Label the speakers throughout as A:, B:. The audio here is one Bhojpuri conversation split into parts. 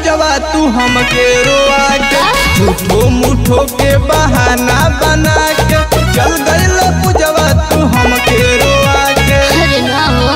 A: पूजवा तू हमके रोआ के झूठो मूठो के बहाना बना के चल गइल पूजवा तू हमके रोआ के
B: अरे ना हो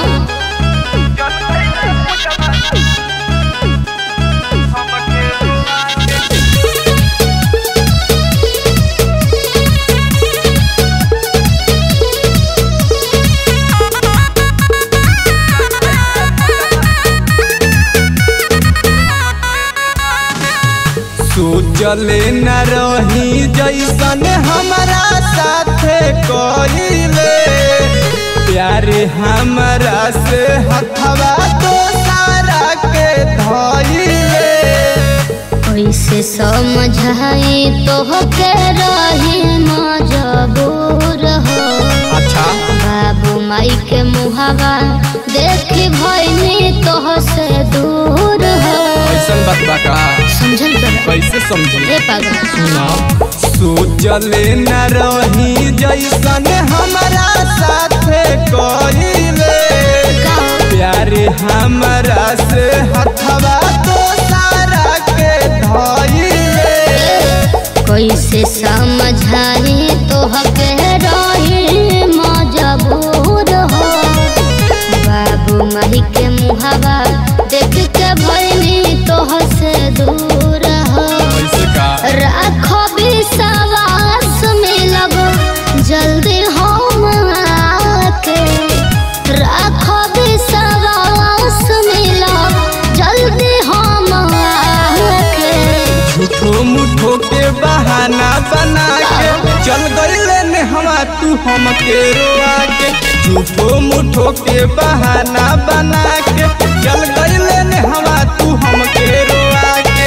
A: सोचले न रही जैसन हमारा साथे कइले प्यारे हमरा से हथवा तो सारा के धइले
B: कैसे समझाई तो के रही मजबूर हो
A: अच्छा
B: बाबू माई के मुहावा देखी भैनी तो से दूर हो
A: कैसन बात बा का
B: समझल कर
A: कैसे समझी
B: रे पागल
A: सुना सोचले न रही जैसन हमारा साथे कइले
B: का
A: प्यारे हमरा से हथवा तो सारा के धइले
B: कैसे समझाई तो के रही मजबूर हो बाबू माई के मुहावा देख के भैनी तो से दूर हो
A: कैसे का
B: राखो विश्वास मिलब जल्दी हम आके राखो विश्वास मिलब जल्दी हम आके
A: झूठो मुठो के बहाना बना के चल गइले ने हवा तू हमके रोआ के झूठो मुठो के बहाना बना के चल गइले ने हवा तू हमके रोआ के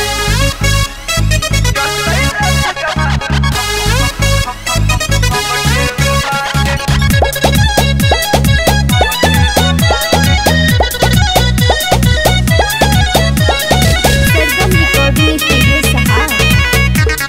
B: सरगम रिकॉर्डिंग स्टूडियो सहा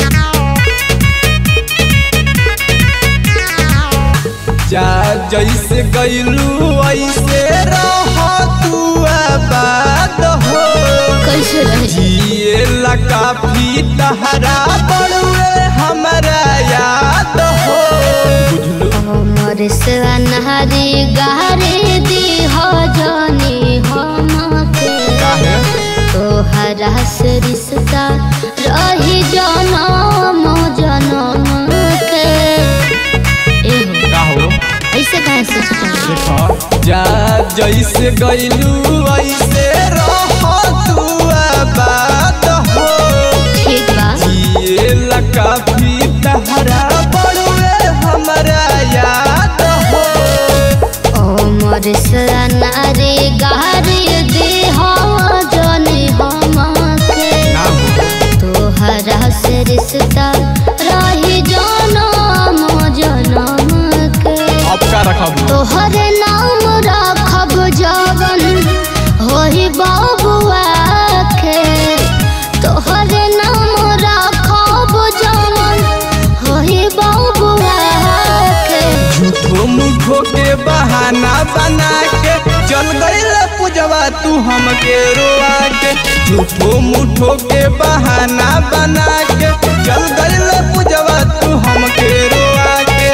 A: जा जैसे गइलू ऐसे रह तू आबाद हो
B: कैसे रहे
A: जिए ला काफी तहरा बड़ुए हमरा याद हो बुझलू
B: हमर से अनहरी गहरी दी हो जानी हमके
A: काहे
B: तोहरा से रिश्ता रही जनम जनम के एहो
A: का हो
B: ऐसे कहे सोच
A: देखा जा जैसे गइलू ऐसे रह तू आबाद हो
B: ठीक बा
A: जिए ला काफी तहरा बड़ुए हमरा याद हो
B: हमर से अनहरी गहरी दी हो जानी हमके
A: ना हो
B: तोहरा से रिश्ता रही जनम जनम के
A: अब का रखब
B: तोहरे नाम रखब जवन होई बाबुआ के तोहरे नाम रखब जवन होई बाबुआ के
A: झूठो मूठो के बहाना बना के चल गइल पूजवा तू हमके रोआ के झूठो मूठो के बहाना बना के चल गइल पूजवा तू हमके रोआ के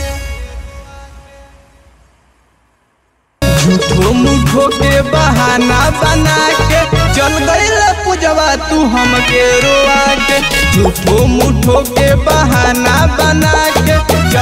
A: झूठो मूठो के बहाना बना के चल गइल पूजवा तू हमके रोआ के झूठो मूठो के बहाना बना के